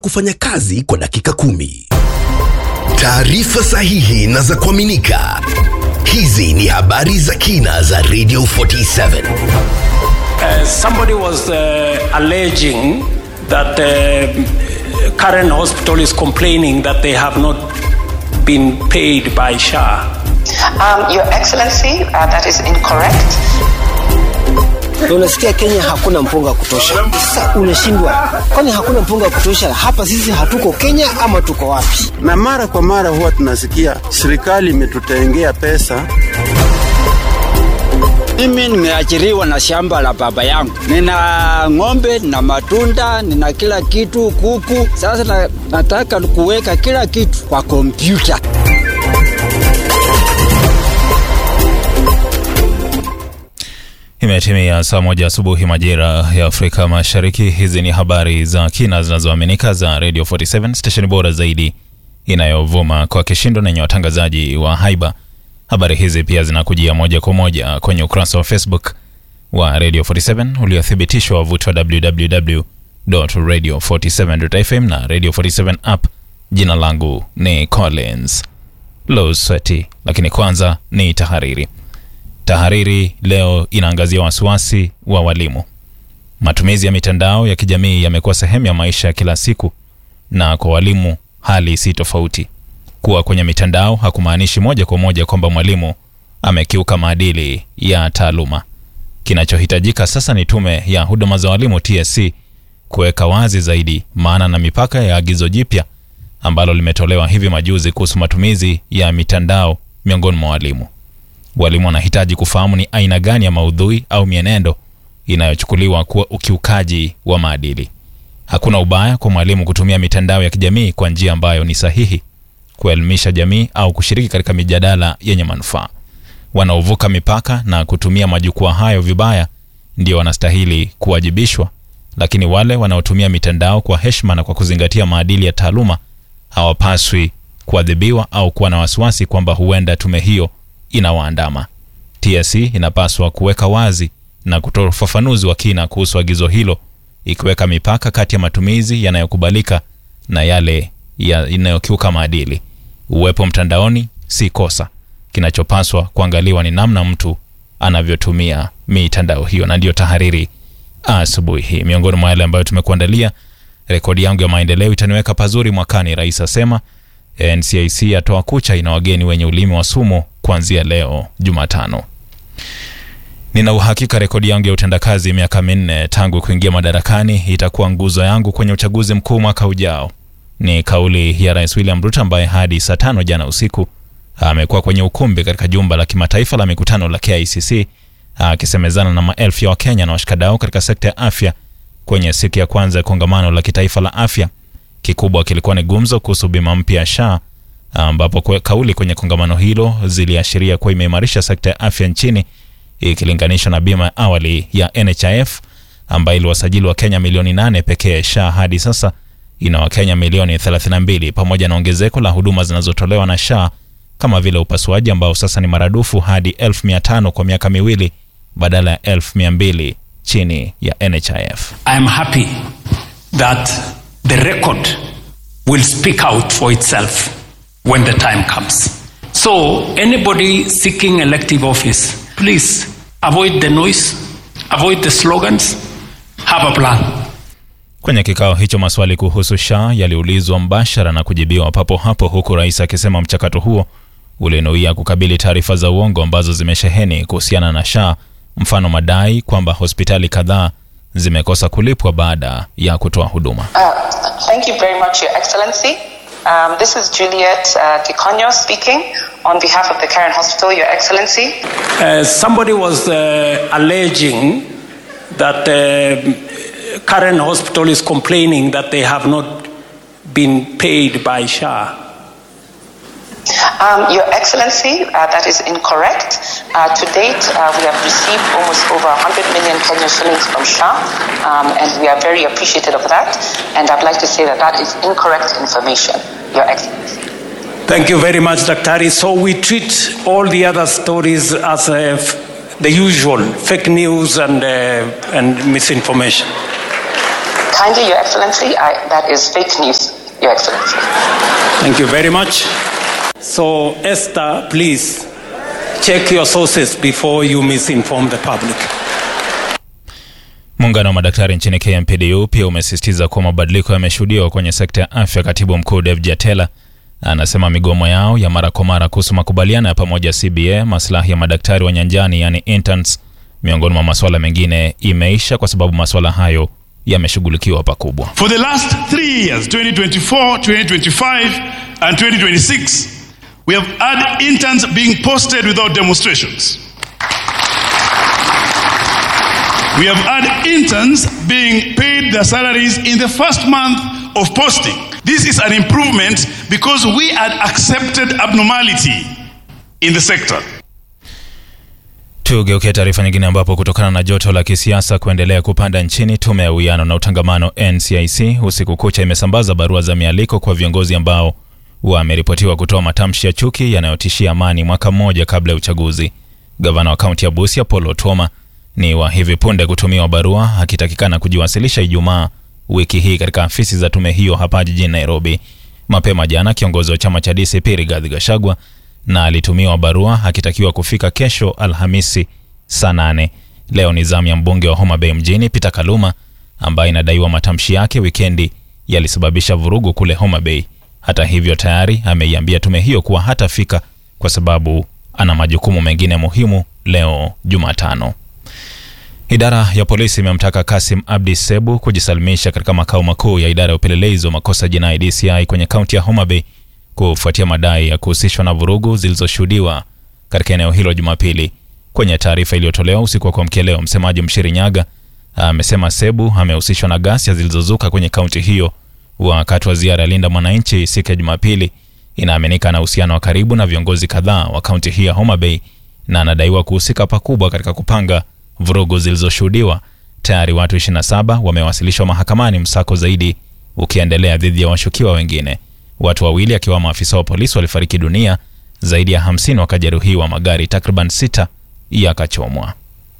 kufanya kazi kwa dakika kumi. Taarifa sahihi na za kuaminika. Hizi ni habari za kina za Radio 47. Uh, somebody was uh, alleging that uh, current hospital is complaining that they have not been paid by SHA. Um, Your Excellency, uh, that is incorrect. Unasikia Kenya hakuna mpunga wa kutosha. Sasa unashindwa, kwani hakuna mpunga wa kutosha? Hapa sisi hatuko Kenya ama tuko wapi? na mara kwa mara huwa tunasikia serikali imetutengea pesa. Mimi nimeajiriwa na shamba la baba yangu, nina ng'ombe na matunda, nina kila kitu, kuku. Sasa na, nataka kuweka kila kitu kwa kompyuta. Imetimia saa moja asubuhi majira ya Afrika Mashariki. Hizi ni habari za kina zinazoaminika za Radio 47 stesheni bora zaidi inayovuma kwa kishindo na yenye watangazaji wa haiba. Habari hizi pia zinakujia moja kwa moja kwenye ukurasa wa Facebook wa Radio 47 uliothibitishwa wavuti wa www.radio47.fm na Radio 47 app. Jina langu ni Collins Losweti, lakini kwanza ni tahariri. Tahariri leo inaangazia wasiwasi wa walimu. Matumizi ya mitandao ya kijamii yamekuwa sehemu ya maisha ya kila siku, na kwa walimu hali si tofauti. Kuwa kwenye mitandao hakumaanishi moja kwa moja kwamba mwalimu amekiuka maadili ya taaluma. Kinachohitajika sasa ni Tume ya Huduma za Walimu TSC kuweka wazi zaidi maana na mipaka ya agizo jipya ambalo limetolewa hivi majuzi kuhusu matumizi ya mitandao miongoni mwa walimu. Walimu wanahitaji kufahamu ni aina gani ya maudhui au mienendo inayochukuliwa kuwa ukiukaji wa maadili. Hakuna ubaya kwa mwalimu kutumia mitandao ya kijamii kwa njia ambayo ni sahihi, kuelimisha jamii au kushiriki katika mijadala yenye manufaa. Wanaovuka mipaka na kutumia majukwaa hayo vibaya ndio wanastahili kuwajibishwa, lakini wale wanaotumia mitandao kwa heshima na kwa kuzingatia maadili ya taaluma hawapaswi kuadhibiwa au kuwa na wasiwasi kwamba huenda tume hiyo inawaandama. TSC inapaswa kuweka wazi na kutoa ufafanuzi wa kina kuhusu agizo hilo, ikiweka mipaka kati ya matumizi yanayokubalika na yale yanayokiuka maadili. Uwepo mtandaoni si kosa, kinachopaswa kuangaliwa ni namna mtu anavyotumia mitandao hiyo. Na ndiyo tahariri asubuhi hii. Miongoni mwa yale ambayo tumekuandalia, rekodi yangu ya maendeleo itaniweka pazuri mwakani, rais asema. NCIC yatoa kucha ina wageni wenye ulimi wa sumu kuanzia leo Jumatano. Nina uhakika rekodi yangu ya utendakazi miaka minne tangu kuingia madarakani itakuwa nguzo yangu kwenye uchaguzi mkuu mwaka ujao. Ni kauli ya Rais William Ruto ambaye hadi saa tano jana usiku amekuwa kwenye ukumbi katika jumba la kimataifa la mikutano la KICC akisemezana na maelfu ya Wakenya na washikadau katika sekta ya afya kwenye siku ya kwanza ya kongamano la kitaifa la afya. Kikubwa kilikuwa ni gumzo kuhusu bima mpya ya SHA ambapo kwe, kauli kwenye kongamano hilo ziliashiria kuwa imeimarisha sekta ya afya nchini ikilinganishwa na bima ya awali ya NHIF ambayo iliwasajili wa Kenya milioni nane pekee. SHA hadi sasa ina Wakenya milioni 32 pamoja na ongezeko la huduma zinazotolewa na SHA kama vile upasuaji ambao sasa ni maradufu hadi 1500 kwa miaka miwili badala ya 1200 chini ya NHIF. I am happy that the record will speak out for itself when the time comes. So, anybody seeking elective office, please avoid the noise, avoid the slogans, have a plan. Kwenye kikao hicho maswali kuhusu SHA yaliulizwa mbashara na kujibiwa papo hapo, huku rais akisema mchakato huo ulinuia kukabili taarifa za uongo ambazo zimesheheni kuhusiana na SHA, mfano madai kwamba hospitali kadhaa zimekosa kulipwa baada ya kutoa huduma. Uh, thank you very much, Your Excellency. Um, this is Juliet uh, Kikonyo speaking on behalf of the Karen Hospital, Your Excellency. Uh, somebody was uh, alleging that uh, current hospital is complaining that they have not been paid by SHA. Um, Your Excellency, uh, that is incorrect. Uh, to date, uh, we have received almost over 100 million Kenyan shillings from SHA, um, and we are very appreciative of that. And I'd like to say that that is incorrect information, Your Excellency. Thank you very much, Dr. So we treat all the other stories as uh, f- the usual fake news and, uh, and misinformation. kindly, Your Excellency, I, that is fake news, Your Excellency. Thank you very much. So, Esther, please check your sources before you misinform the public. Muungano wa madaktari nchini KMPDU pia umesisitiza kuwa mabadiliko yameshuhudiwa kwenye sekta ya afya. Katibu mkuu Dev Jatela anasema migomo yao ya mara kwa mara kuhusu makubaliano ya pamoja CBA, maslahi ya madaktari wa nyanjani yani interns, miongoni mwa masuala mengine imeisha kwa sababu masuala hayo yameshughulikiwa pakubwa. For the last three years, 2024, 2025, and 2026, we have had interns being posted without demonstrations. We have had interns being paid their salaries in the first month of posting. This is an improvement because we had accepted abnormality in the sector. Tugeukia taarifa nyingine ambapo kutokana na joto la kisiasa kuendelea kupanda nchini, tume ya uwiano na utangamano NCIC usiku kucha imesambaza barua za mialiko kwa viongozi ambao wameripotiwa kutoa matamshi ya chuki yanayotishia amani mwaka mmoja kabla ya uchaguzi. Gavana wa kaunti ya Busia Paul Otuoma ni wa hivi punde kutumiwa barua akitakikana kujiwasilisha Ijumaa wiki hii katika afisi za tume hiyo hapa jijini Nairobi. Mapema jana kiongozi wa chama cha DCP Rigathi Gachagua na alitumiwa barua akitakiwa kufika kesho Alhamisi saa nane. Leo ni zamu ya mbunge wa Homa Bay mjini Peter Kaluma ambaye inadaiwa matamshi yake wikendi yalisababisha vurugu kule Homa Bay. Hata hivyo, tayari ameiambia tume hiyo kuwa hatafika kwa sababu ana majukumu mengine muhimu leo Jumatano. Idara ya polisi imemtaka Kasim Abdi Sebu kujisalimisha katika makao makuu ya idara ya upelelezi wa makosa jinai DCI kwenye kaunti ya Homa Bay kufuatia madai ya kuhusishwa na vurugu zilizoshuhudiwa katika eneo hilo Jumapili. Kwenye taarifa iliyotolewa usiku wa kuamkia leo, msemaji Mshiri Nyaga amesema Sebu amehusishwa na ghasia zilizozuka kwenye kaunti hiyo wakati wa ziara ya Linda Mwananchi siku ya Jumapili. Inaaminika na uhusiano wa karibu na viongozi kadhaa wa kaunti hii ya Homa Bay na anadaiwa kuhusika pakubwa katika kupanga vurugu zilizoshuhudiwa. Tayari watu 27 wamewasilishwa mahakamani, msako zaidi ukiendelea dhidi ya washukiwa wengine. Watu wawili akiwamo afisa wa polisi walifariki dunia, zaidi ya 50 wakajeruhiwa, magari takriban sita yakachomwa.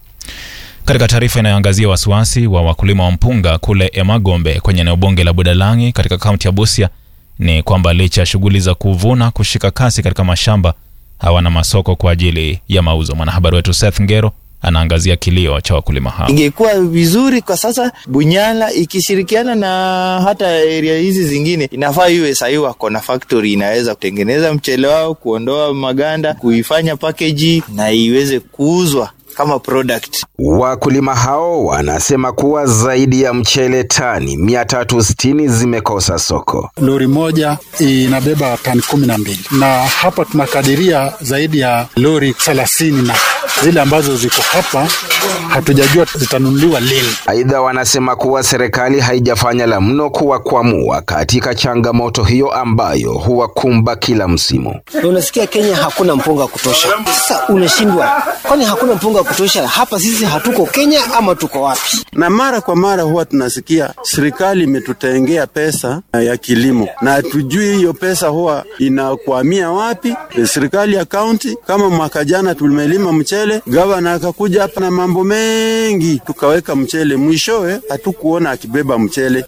Katika taarifa inayoangazia wasiwasi wa wakulima wa mpunga kule Emagombe kwenye eneo bunge la Budalangi katika kaunti ya Busia ni kwamba licha ya shughuli za kuvuna kushika kasi katika mashamba, hawana masoko kwa ajili ya mauzo. Mwanahabari wetu Seth Ngero anaangazia kilio cha wakulima hao. Ingekuwa vizuri kwa sasa Bunyala ikishirikiana na hata area hizi zingine, inafaa iwe sahii wako na factory inaweza kutengeneza mchele wao, kuondoa maganda, kuifanya package na iweze kuuzwa kama product. Wakulima hao wanasema kuwa zaidi ya mchele tani 360 zimekosa soko. Lori moja inabeba tani kumi na mbili na hapa tunakadiria zaidi ya lori thelathini na zile ambazo ziko hapa hatujajua zitanunuliwa lini. Aidha, wanasema kuwa serikali haijafanya la mno kuwakwamua katika changamoto hiyo ambayo huwakumba kila msimu. Na unasikia Kenya hakuna mpunga wa kutosha. Sasa unashindwa, kwani hakuna mpunga wa kutosha? Hapa sisi hatuko Kenya ama tuko wapi? Na mara kwa mara huwa tunasikia serikali imetutengea pesa ya kilimo na hatujui hiyo pesa huwa inakwamia wapi. Serikali ya kaunti, kama mwaka jana tumelima mchele, gavana akakuja hapa na mambo mengi, tukaweka mchele, mwishowe hatukuona akibeba mchele.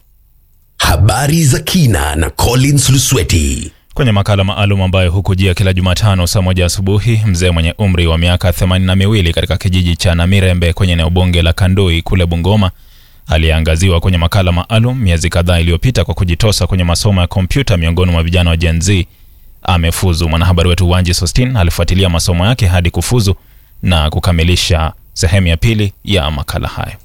Habari za kina na Collins Lusweti. Kwenye makala maalum ambayo hukujia kila Jumatano saa moja asubuhi, mzee mwenye umri wa miaka themanini na miwili katika kijiji cha Namirembe kwenye eneo bunge la Kandoi kule Bungoma aliyeangaziwa kwenye makala maalum miezi kadhaa iliyopita kwa kujitosa kwenye masomo ya kompyuta miongoni mwa vijana wa Gen Z amefuzu. Mwanahabari wetu Wanji Sostin alifuatilia masomo yake hadi kufuzu na kukamilisha sehemu ya pili ya makala hayo.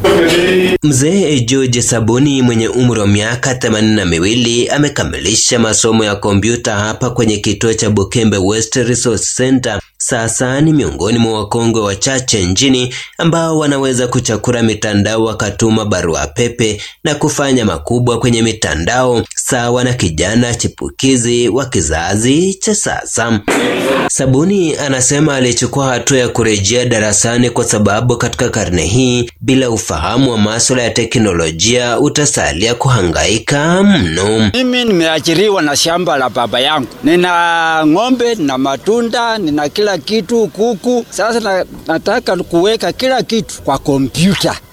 Mzee George Sabuni mwenye umri wa miaka themanini na miwili amekamilisha masomo ya kompyuta hapa kwenye kituo cha Bukembe West Resource Center. Sasa ni miongoni mwa wakongwe wachache nchini ambao wanaweza kuchakura mitandao wakatuma barua pepe na kufanya makubwa kwenye mitandao sawa na kijana chipukizi wa kizazi cha sasa. Sabuni anasema alichukua hatua ya kurejea darasani kwa sababu katika karne hii bila ufahamu wa masuala ya teknolojia utasalia kuhangaika mno. Mimi nimeajiriwa na shamba la baba yangu, nina ng'ombe na matunda, nina kila kitu, kuku. Sasa na, nataka kuweka kila kitu kwa kompyuta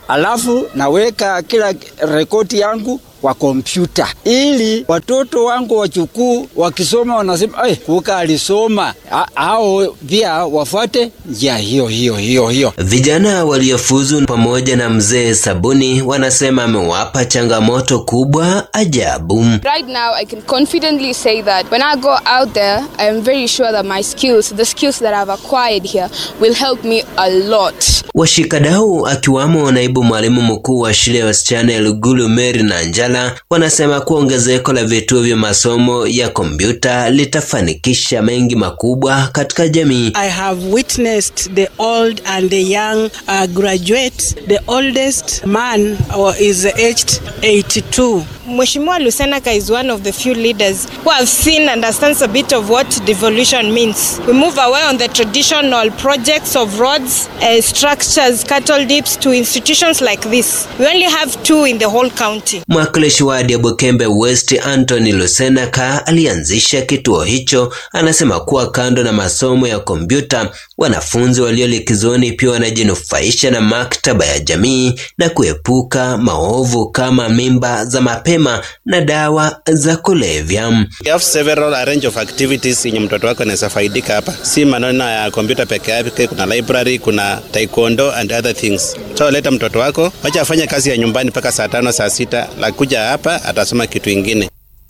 alafu naweka kila rekodi yangu kwa kompyuta ili watoto wangu wachukuu wakisoma wanasema hey, kuka alisoma hao pia wafuate njia hiyo hiyo hiyo hiyo. Vijana waliofuzu pamoja na mzee Sabuni wanasema amewapa changamoto kubwa ajabu. Right now I can confidently say that when I go out there I am very sure that my skills, the skills that I've acquired here will help me a lot. Washikadau akiwamo naibu mwalimu mkuu wa shule ya wasichana ya Lugulu Mary na Njala wanasema kuwa ongezeko la vituo vya masomo ya kompyuta litafanikisha mengi makubwa katika jamii. I have witnessed the old and the young uh, graduate. The oldest man uh, is aged 82. Mheshimiwa Lusenaka is one of the few leaders who have seen and understands a bit of what devolution means. We move away on the traditional projects of roads, uh, structures, cattle dips to institutions like this. We only have two in the whole county. Mwakilishi wadi ya Bukembe West Anthony Lusenaka alianzisha kituo hicho. Anasema kuwa kando na masomo ya kompyuta, wanafunzi walio likizoni pia wanajinufaisha na maktaba ya jamii na kuepuka maovu kama mimba za mapema na dawa za kulevya. We have several a range of activities yenye mtoto wako anaweza faidika hapa, si maneno ya kompyuta peke yake. Kuna library, kuna taekwondo and other things. So leta mtoto wako, wacha afanye kazi ya nyumbani mpaka saa tano saa sita, la kuja hapa atasoma kitu ingine.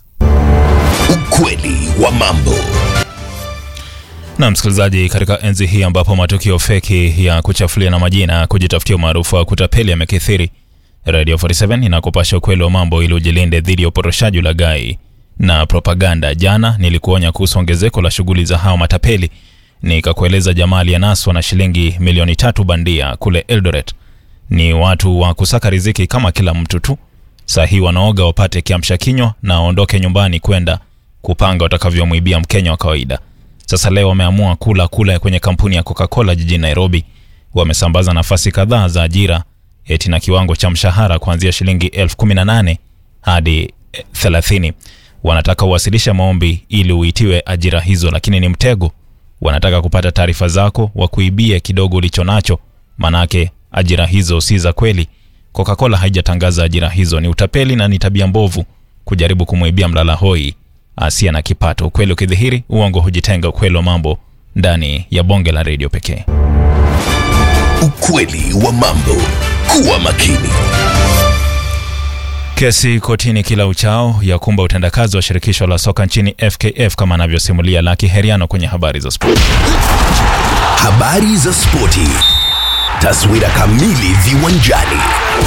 Ukweli wa mambo. Na msikilizaji, katika enzi hii ambapo matukio feki ya kuchafulia na majina kujitafutia umaarufu wa kutapeli yamekithiri, Radio 47 inakupasha ukweli wa mambo ili ujilinde dhidi ya uporoshaji, ulaghai na propaganda. Jana nilikuonya kuhusu ongezeko la shughuli za hao matapeli, nikakueleza jamaa aliyenaswa na shilingi milioni tatu bandia kule Eldoret. Ni watu wa kusaka riziki kama kila mtu tu. Saa hii wanaoga wapate kiamsha kinywa na waondoke nyumbani kwenda kupanga watakavyomwibia Mkenya wa kawaida. Sasa leo wameamua kula kula kwenye kampuni ya Coca-Cola jijini Nairobi. Wamesambaza nafasi kadhaa za ajira eti na kiwango cha mshahara kuanzia shilingi elfu kumi na nane hadi thelathini. Wanataka uwasilishe maombi ili uitiwe ajira hizo, lakini ni mtego. Wanataka kupata taarifa zako, wakuibie kidogo ulicho nacho, manake ajira hizo si za kweli. Coca-Cola haijatangaza ajira hizo, ni utapeli na ni tabia mbovu kujaribu kumwibia mlala hoi asiye na kipato. Ukweli ukidhihiri, uongo hujitenga. Ukweli wa mambo ndani ya bonge la redio pekee. Ukweli wa mambo. Kuwa makini. Kesi kotini kila uchao ya kumba utendakazi wa shirikisho la soka nchini FKF kama anavyosimulia Laki Heriano kwenye habari za spoti. Habari za spoti. Taswira kamili viwanjani.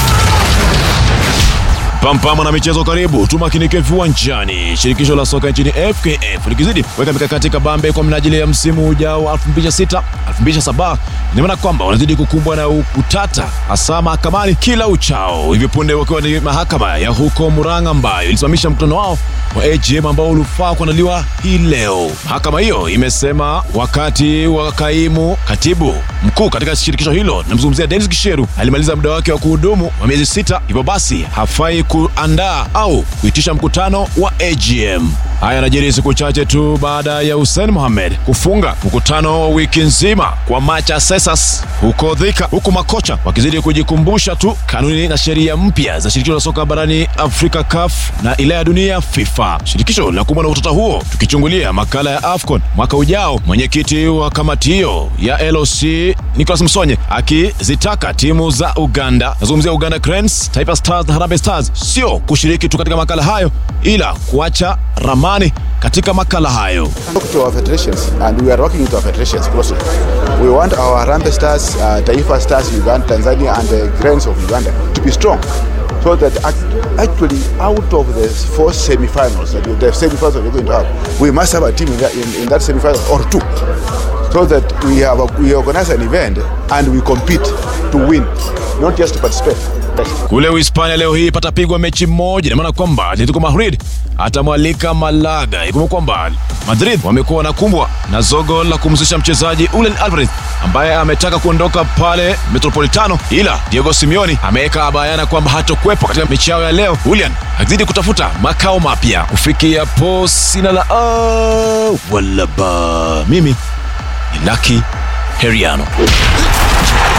Pampama na michezo karibu, tumakinike viwanjani. Shirikisho la soka nchini FKF likizidi kuweka mikakati kabambe kwa minajili ya msimu ujao wa 2006 2007. Ina maana kwamba wanazidi kukumbwa na utata hasa mahakamani kila uchao, hivi punde wakiwa ni mahakama ya huko Murang'a ambayo ilisimamisha mkutano wao wa AGM ambao ulifaa kuandaliwa hii leo. Mahakama hiyo imesema wakati wa kaimu katibu mkuu katika shirikisho hilo, namzungumzia Dennis Kisheru, alimaliza muda wake wa kuhudumu wa miezi sita, hivyo basi hafai kuandaa au kuitisha mkutano wa AGM. Haya yanajiri siku chache tu baada ya Hussein Mohamed kufunga mkutano wa wiki nzima kwa Macha Sesas huko Thika, huku makocha wakizidi kujikumbusha tu kanuni na sheria mpya za shirikisho la soka barani Afrika CAF na ile ya dunia FIFA. Shirikisho linakumbwa na utata huo, tukichungulia makala ya AFCON mwaka ujao. Mwenyekiti wa kamati hiyo ya LOC Nicholas Msonye akizitaka timu za Uganda, nazungumzia Uganda Cranes, Taifa Stars na Harambee Stars sio kushiriki tu katika makala hayo, ila kuacha ramani katika makala hayo. to our federations and we are working with our federations closely. We want our Harambee Stars, uh, Taifa Stars, Uganda, Tanzania and the Cranes of Uganda to be strong so that act- actually out of the four semi-finals, that we- the semi-finals that we're going to have, we must have a team in that, in, in that semi-final or two so that we have a, we organize an event and we compete to win, not just to participate. Kule Uhispania leo hii patapigwa mechi moja, ina maana kwamba Atletico Madrid atamwalika Malaga. Ikumbuka kwamba Madrid wamekuwa wanakumbwa na zogo la kumhusisha mchezaji Julian Alvarez ambaye ametaka kuondoka pale Metropolitano, ila Diego Simeone ameweka bayana kwamba hatokuwepo katika mechi yao ya leo. Julian akizidi kutafuta makao mapya. Kufikia po sina la ah, wala ba. Mimi ni Lucky Heriano.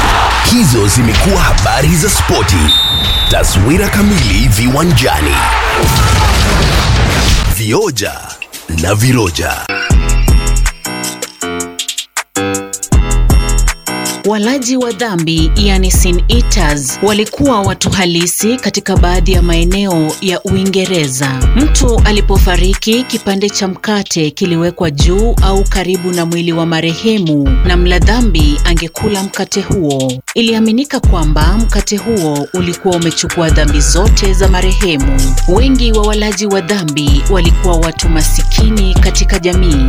Hizo zimekuwa habari za spoti. Taswira kamili viwanjani. Vioja na viroja. Walaji wa dhambi yani sin eaters walikuwa watu halisi katika baadhi ya maeneo ya Uingereza. Mtu alipofariki, kipande cha mkate kiliwekwa juu au karibu na mwili wa marehemu, na mla dhambi angekula mkate huo. Iliaminika kwamba mkate huo ulikuwa umechukua dhambi zote za marehemu. Wengi wa walaji wa dhambi walikuwa watu masikini katika jamii.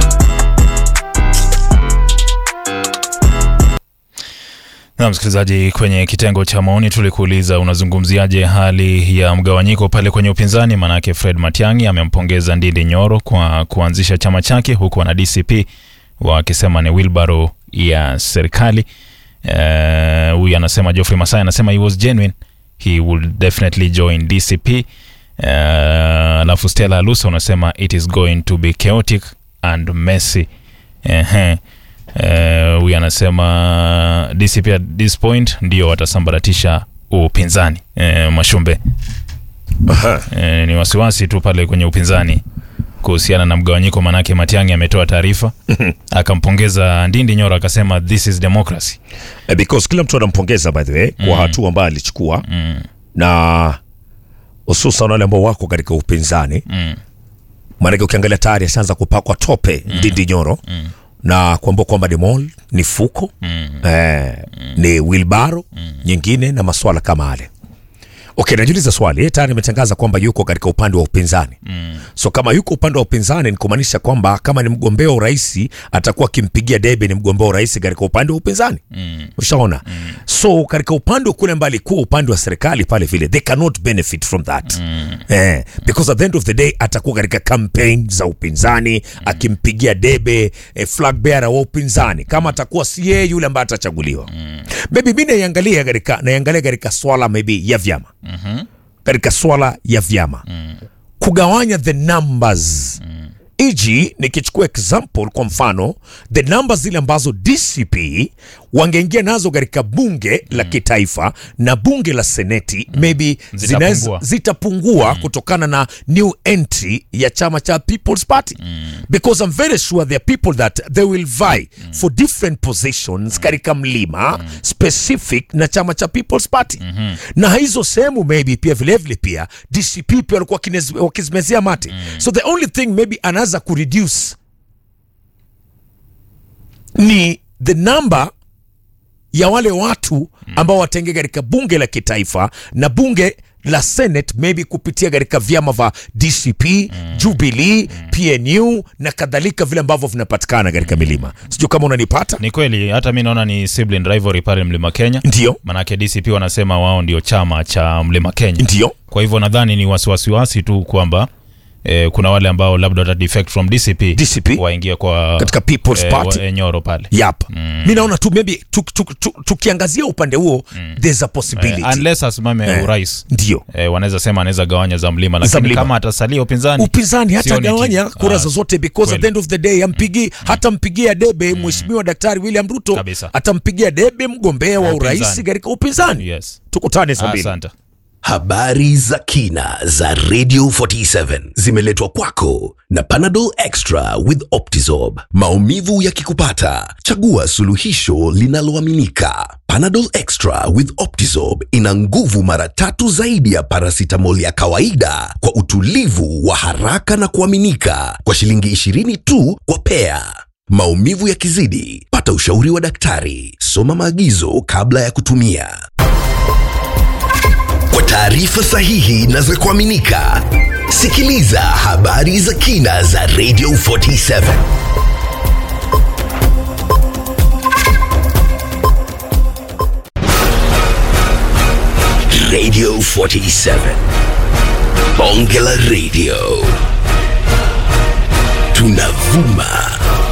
Na msikilizaji, kwenye kitengo cha maoni tulikuuliza unazungumziaje hali ya mgawanyiko pale kwenye upinzani? Manake Fred Matiang'i amempongeza Ndindi Nyoro kwa kuanzisha chama chake, huku wana DCP wakisema ni wilbaro ya serikali. Huyu uh, anasema Geoffrey Masai anasema he was genuine, he will definitely join DCP. Alafu uh, Stella Alusa unasema it is going to be chaotic and messy. uh-huh. huyu uh, anasema DCP at this point ndio watasambaratisha upinzani. Uh, Mashumbe, uh, ni wasiwasi tu pale kwenye upinzani kuhusiana na mgawanyiko, manake Matiang'i ametoa taarifa akampongeza Ndindi Nyoro akasema this is democracy Eh, because kila mtu anampongeza by the way kwa Mm. hatua ambayo alichukua mm. na hususan wale ambao wako katika upinzani Mm. maanake ukiangalia tayari ashaanza kupakwa tope Ndindi Nyoro Mm. na kuambua kwamba ni mall ni fuko Mm. eh, ni wilbaro nyingine na maswala kama hale okay najiuliza swali yeye tayari ametangaza kwamba yuko katika upande wa upinzani Mm. so kama yuko upande wa upinzani ni kumaanisha kwamba kama ni mgombea wa urais atakuwa akimpigia debe ni mgombea wa urais katika upande wa upinzani Mm. ushaona so katika upande kule mbali alikuwa upande wa serikali pale vile they cannot benefit from that eh, because at the end of the day atakuwa katika campaign za upinzani akimpigia debe eh, flag bearer wa upinzani kama atakuwa si yeye yule ambaye atachaguliwa maybe mi naiangalia katika naiangalia katika swala maybe ya vyama Mhm. katika swala ya vyama kugawanya the numbers eg nikichukua example kwa mfano the numbers zile ambazo dcp wangeingia nazo katika bunge la kitaifa na bunge la seneti maybe zinaweza Zitapungua. zitapungua kutokana na new entry ya chama cha people's party because i'm very sure there are people that they will vie for different positions katika mlima specific na chama cha people's party na hizo sehemu maybe pia vilevile pia dcp pia walikuwa kinez- wakizimezea mate so the only thing maybe anaweza kureduce ni the number ya wale watu ambao wataingia katika bunge la kitaifa na bunge la senate maybe kupitia katika vyama vya dcp jubilee pnu na kadhalika vile ambavyo vinapatikana katika milima sijui kama unanipata Ni kweli, hata mi naona ni sibling rivalry pale Mlima Kenya, ndio manake DCP wanasema wao ndio chama cha Mlima Kenya, ndio. Kwa hivyo nadhani ni wasiwasiwasi tu kwamba eh, kuna wale ambao labda wata defect from DCP, DCP waingia kwa Katika People's Party. wa, eh, Nyoro pale yap mi naona tu maybe tu- tu- tu- tukiangazia upande huo there's a possibility Eh, unless asimame Eh, urais ndio eh, wanaweza sema anaweza gawanya za mlima, Za lakini mlima. kama atasalia upinzani upinzani hata sioni gawanya tija. kura Ah, zozote because at the end of the day ampigi hata mpigia debe mheshimiwa daktari William Ruto Kabisa. atampigia debe mgombea wa Wa urais upinzani. katika upinzani yes. tukutane saa mbili Asante. Habari za kina za Radio 47 zimeletwa kwako na Panadol Extra with Optizorb. Maumivu yakikupata, chagua suluhisho linaloaminika. Panadol Extra with Optizorb ina nguvu mara tatu zaidi ya paracetamol ya kawaida kwa utulivu wa haraka na kuaminika kwa shilingi 20 tu kwa pea. Maumivu yakizidi, pata ushauri wa daktari. Soma maagizo kabla ya kutumia. Kwa taarifa sahihi na za kuaminika, sikiliza habari za kina za Radio 47. Radio 47. Bonge la Radio. Tunavuma